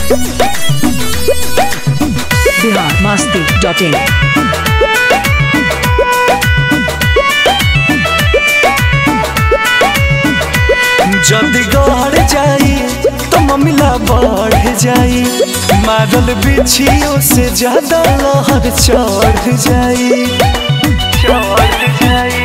Bihar Masti dot in जदि गढ़ जाई तो ममिला बढ़ जाई मारल बिछियों से ज्यादा लहर चढ़ जाई चढ़ जाई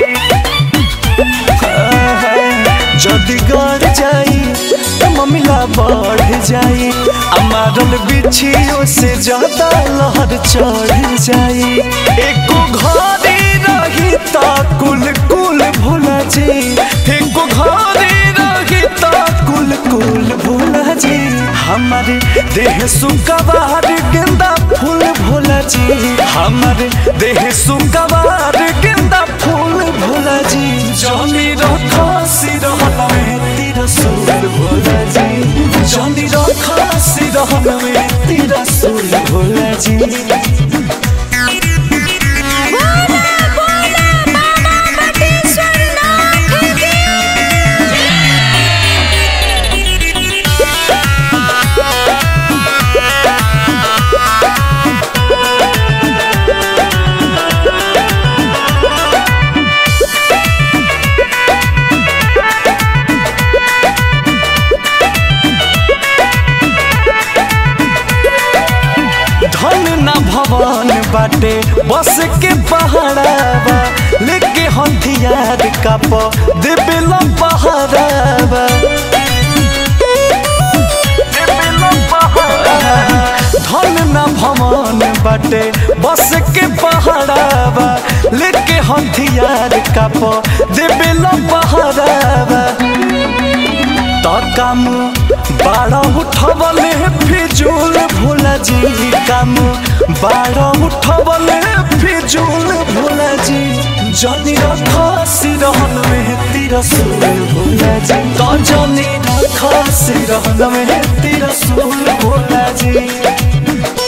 जदि गढ़ जाई तो ममिला बढ़ जाई आ मारल बिछियों से ज्यादा लहर चढ़ जाई एको घरे रही ता कुल कुल भुला जी एको घरे रही ता कुल कुल भुला जी हमारे देह सुकवार गेंदा फूल भोला जी हमारे देह सुकवार गेंदा फूल भोला जी जमी रखा सिरहन में तेरा सूल भोला जी जमी रखा सिरहन में तेरा सूल भोला जी धन न भवन बाटे बस के पहाड़ावा लेके हथियार का प देबेला पहाड़ावा देबेला पहाड़ावा। धन न भवन बाटे बस के पहाड़ावा लेके हथियार का प देबेला पहाड़ावा त काम बाड़ा उठवले फिजूल भोला जी काम बाड़ा उठवले फिजूल भोला जी जनी रखा सिरहन में तेरा सूल भोला जी तो जनी रखा सिरहन में तेरा सूल भोला जी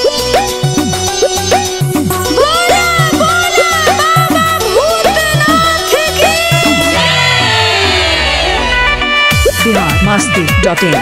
बिहार मस्ती डॉट इन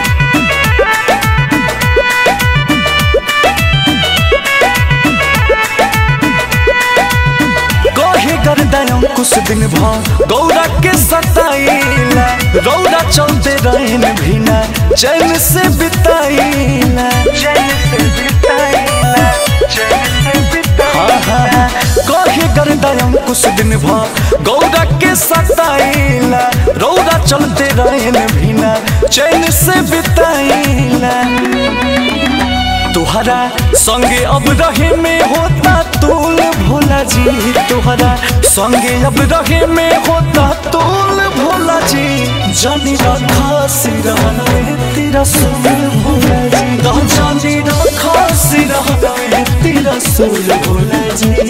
कहे गर्दन कुछ दिन भ गौरा के सताइला रौदा चलते रहन भीना चैन से बिताइला चैन से बिताइला चैन से बिताइला कहे गर्दन कुछ दिन भ गौरा के सताइला रौदा चलते रहन भीना चैन से बिताइला तुहरा संगे अब रहे में होता तूल भोला जी तुहरा संगे अब रहे में होता तूल भोला जी जानी रखा सिरहन में तेरा सूल भोला जी तो जानी रखा सिरहन में तेरा सूल भोला जी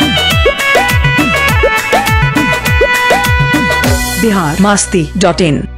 बिहार मस्ती डॉट इन